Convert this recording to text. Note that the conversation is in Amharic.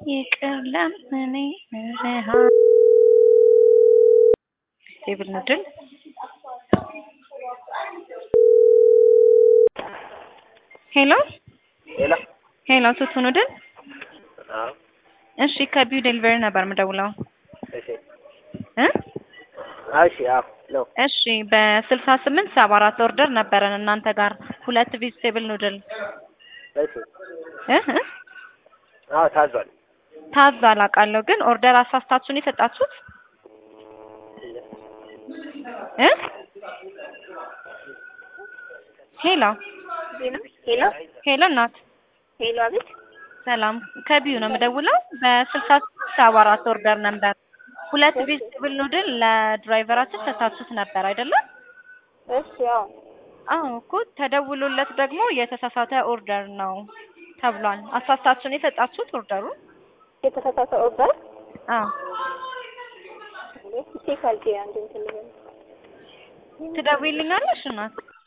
ይቅር ለምኔ ረሃ ቴብል ንድል ሄሎ ሌላ ሄሎ ቱቱ ኑድል አዎ እሺ ከቢው ዴሊቨሪ ነበር የምደውለው እሺ እ እሺ አዎ ነው እሺ በስልሳ ስምንት ሰባ አራት ኦርደር ነበረን እናንተ ጋር ሁለት ቬጅቴብል ኑድል እሺ እ እ አዎ ታዟል ታዟል አውቃለሁ ግን ኦርደር አሳስታችሁን የሰጣችሁት እ ሄሎ ሄሎ ሄሎ እናት ሄሎ፣ አቤት። ሰላም ከቢዩ ነው የምደውለው በስልሳ ስምንት ሰባ አራት ኦርደር ነበር ሁለት ቬጅቴብል ኑድል ለድራይቨራችን ሰታችሁት ነበር አይደለም እሺ፣ ያው አዎ እኮ ተደውሎለት ደግሞ የተሳሳተ ኦርደር ነው ተብሏል አሳስታችሁን የሰጣችሁት ኦርደሩ የተሳሳተ ኦርደር አዎ ቼክ አድርጌ አንድ እንትን ልበል። ትደውይልኛለሽ እናት